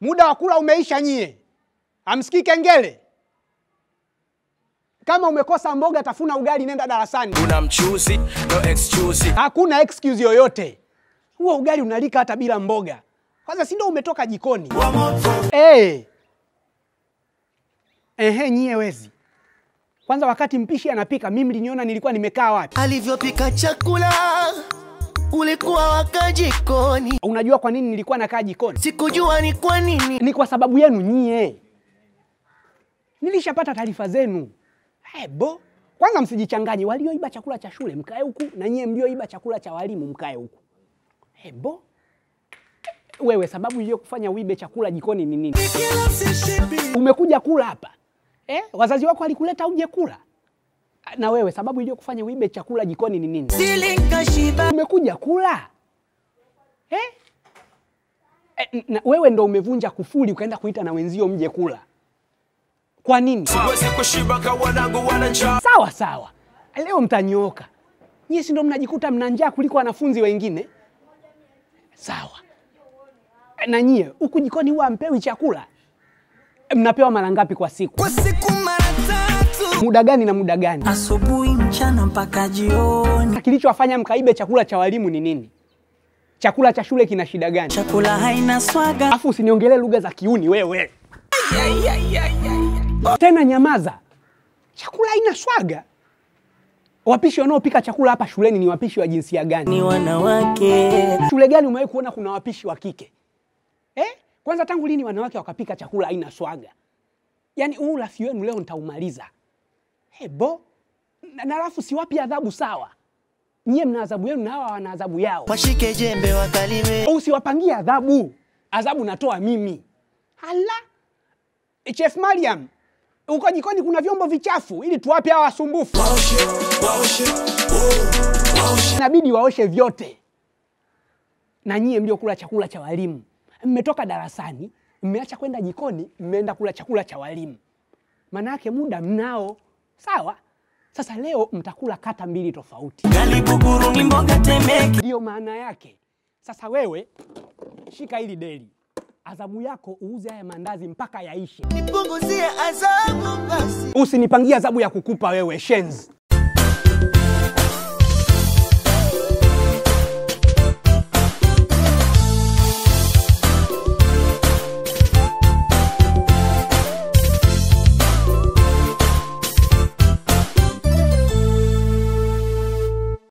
Muda wa kula umeisha nyie. Hamsikii kengele? Kama umekosa mboga, tafuna ugali, nenda darasani. Una mchuzi, no excuse. Hakuna excuse yoyote. Huo ugali unalika hata bila mboga. Kwanza si ndio umetoka jikoni? Eh. Ehe, nyie wezi. Kwanza wakati mpishi anapika, mimi mliniona nilikuwa nimekaa wapi? alivyopika chakula ulikuwa waka jikoni, Unajua kwa nini nilikuwa nakaa jikoni? sikujua ni kwa nini. Ni kwa sababu yenu nyie. Nilishapata taarifa zenu. Hebo. Kwanza msijichanganye, walioiba chakula cha shule mkae huku na nyie mlioiba chakula cha walimu mkae huku. Hebo. Wewe sababu iliyokufanya uibe chakula jikoni ni nini? Umekuja kula hapa. Eh? Wazazi wako walikuleta uje kula. Na wewe sababu iliyokufanya uibe chakula jikoni ni nini? Silikashiba Umekuja kula eh? Eh, na wewe ndo umevunja kufuli ukaenda kuita na wenzio mje kula. Kwa nini? Siwezi kushiba kwa wanangu wana njaa. Sawa sawa, leo mtanyooka. Nyie si ndo mnajikuta mna njaa kuliko wanafunzi wengine? Sawa. Eh, Na nyie huku jikoni huwa mpewi chakula? Eh, Mnapewa mara ngapi kwa siku? kwa siku mara tatu, Muda gani na muda gani? asubuhi, mchana mpaka jioni. Na kilichowafanya mkaibe chakula cha walimu ni nini? Chakula cha shule kina shida gani? Chakula haina swaga, Afu usiniongelee lugha za kiuni wewe. Tena nyamaza. Chakula haina swaga. Wapishi wanaopika chakula hapa shuleni ni wapishi wa jinsia gani? ni wanawake. Shule gani umewahi kuona kuna wapishi wa kike eh? Kwanza tangu lini wanawake wakapika chakula haina swaga? Yaani huu ulafi wenu leo nitaumaliza. Hebo na na alafu siwapi adhabu sawa. Nyie mna adhabu yenu na hawa wana adhabu yao. washike jembe wakalime. Usiwapangie adhabu, adhabu natoa mimi. Hala, Chef Mariam, uko jikoni kuna vyombo vichafu ili tuwape hawa wasumbufu. Inabidi waoshe vyote. Na nyie mliokula chakula cha walimu, mmetoka darasani, mmeacha kwenda jikoni, mmeenda kula chakula cha walimu. Maana yake muda mnao, sawa? Sasa leo mtakula kata mbili tofauti. Gali buguru ni mboga temeke. Ndiyo maana yake. Sasa wewe shika hili deli, adhabu yako uuze haya mandazi mpaka yaishe. Nipunguzie adhabu basi. Usinipangie adhabu ya kukupa wewe shenzi.